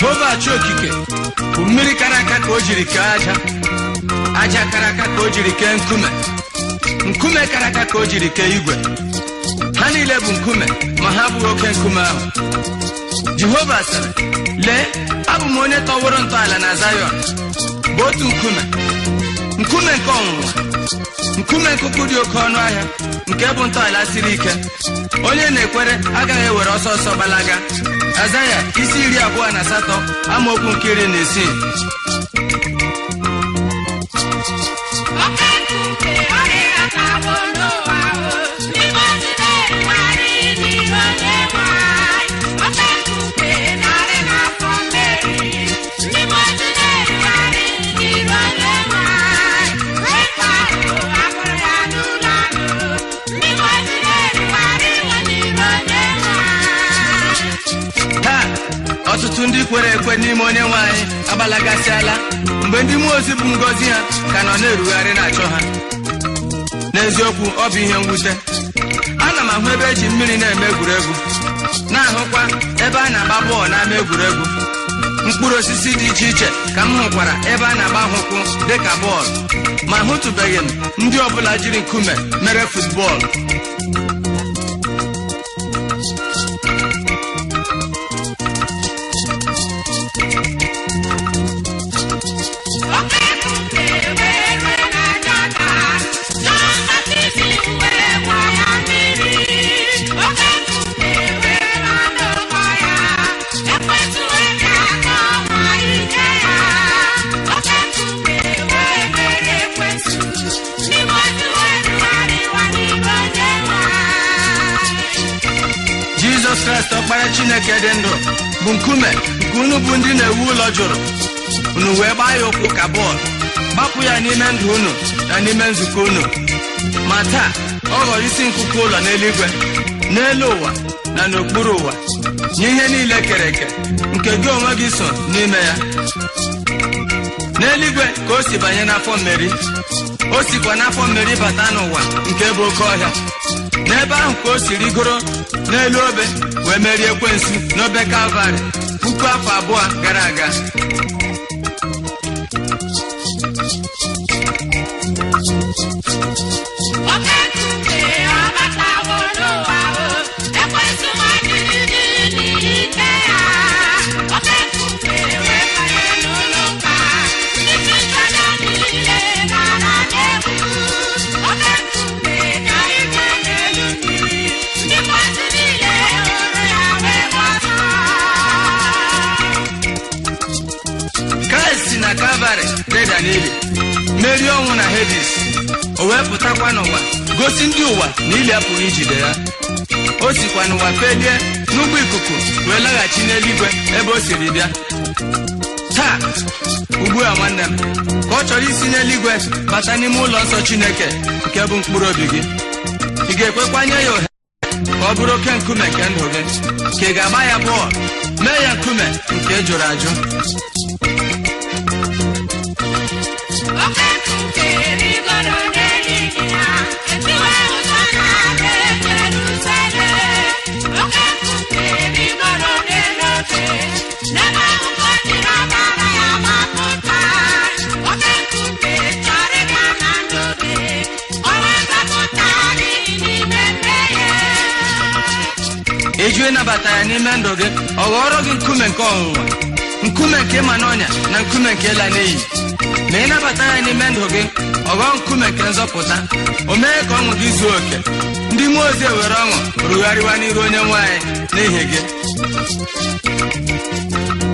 jehova chi okike bụ mmiri kara aka ka o jiri kee aja aja kara aka ka o jiri kee nkume nkume kara aka ka o jiri kee igwe ha niile bụ nkume ma ha abụghị oke nkume ahụ jehova sịrị lee abụ m onye tọwụrụ ntọala na zayọn bụ otu nkume nkume nke ọnwụnwa nkume nkụkụ dị oke ọnụ ahịa nke bụ ntọala siri ike onye na-ekwere agaghị ewere ọsọ ọsọ gbalaga azaya isi iri abụọ na asatọ amaokwu nke iri na isii Oke nkume ọrịa atawo n'ụwa o, n'ime ozi na-erugharị n'iru onye nwe anyị. Oke nkume narị n'afọ mmeri, n'ime ozi na-erugharị n'iru onye nwe anyị. Wee kparụ akpụrụ ya n'ụlọ anụ, n'ime ozi na-erugharị iwe n'iru onye nwe anyị. taa ọtụtụ ndị kwere ekwe n'ime onye nwe anyị agbalagasịala mgbe ndị mmụọ ozi bụ ngọzi ha ka nọ na-erugharị na-achọ ha n'eziokwu ọ bụ ihe mwute ana m ahụ ebe eji mmiri na-eme egwuregwu na-ahụkwa ebe a na-agba bọọlụ n'ama egwuregwu mkpụrụ osisi dị iche iche ka m hụkwara ebe a na-agba ha ụkwụ dịka bọọlụ ma hụtụbeghị m ndị ọbụla jiri nkume mere futbọọlụ Oke nkume wee rue na Jọdan, Jọn Baptist wee gwa ya mmiri. Oke nkume wee nọ n'ụgbọ ya, Ekwensu wee ga-aga ọnwa ike ya. Oke nkume wee mere Ekwensu, n'ime otu wee rugharịwa n'ime onye nwe anyị. jizọs kraịst ọkpara chineke dị ndụ bụ nkume nke unu bụ ndị na-ewu ụlọ jụrụ unu wee gbaa ya ụkwụ ka bọọlụ gbapụ ya n'ime ndụ unu na n'ime nzukọ unu ma taa ọ ghọrọ isi nkuku ụlọ n'eluigwe n'elu ụwa na n'okpuru ụwa nye ihe niile kere eke nke gị onwe gị so n'ime ya n'eluigwe ka o si banye n'afọ mmeri o sikwa n'afọ mmeri bata n'ụwa nke bụ oke ọhịa n'ebe ahụ ka o si rigoro n'elu obe wee merie ekwensu n'obe kalvarị puku afọ abụọ gara aga Oke nkume ọbatawo n'ụwa o, Ekwensu machiri n'ike ya. Oke nkume wee banye n'ụlọ ụka, ndị Kristịan niile gara n'egwu. Oke nkume ka igwe n'elu mmiri, ndị mmadụ niile hụrụ ya wee gbọtọọ. kraịst si na kalvarị reda n'ili merie ọnwụ na hedis o wee pụtakwa n'ụwa gosi ndị ụwa na ili apụghị ijide ya o sikwa n'ụwa felie n'ụgbọ ikuku wee laghachi n'eluigwe ebe o siri bịa taa ugbu a nwanne m ka ọ chọrọ isi n'eluigwe bata n'ime ụlọ nsọ chineke nke bụ mkpụrụ obi gị ị ga-ekwekwanye ya ohere ka ọ bụrụ oke nkume nke ndụ gị ka ị ga-agba ya bọọlụ mee ya nkume nke jụrụ ajụ Oke nkume rigoro n'eluigwe ya, etiwe ụzọ na-aga Jerusalem. Oke nkume rigoro n'elu obe, n'ebe ahụ ka o jiri ọbara ya gbapụta. Oke nkume chọrọ ịga na ndụ gị, o wee zọpụta gị n'ime mmehie. ịjụ ịnabata ya n'ime ndụ gị ọ ghọrọ gị nkume nke ọnwụnwa nkume nke ịma n'ọnya na nkume nke ịla n'iyi ma ịnabata ya n'ime ndụ gị ọ ghọọ nkume nke nzọpụta o mee ka ọṅụ gị zuo oke ndị mmụọ ozi ewere ọṅụ rugharịwa n'iru onye nwe anyị n'ihi gị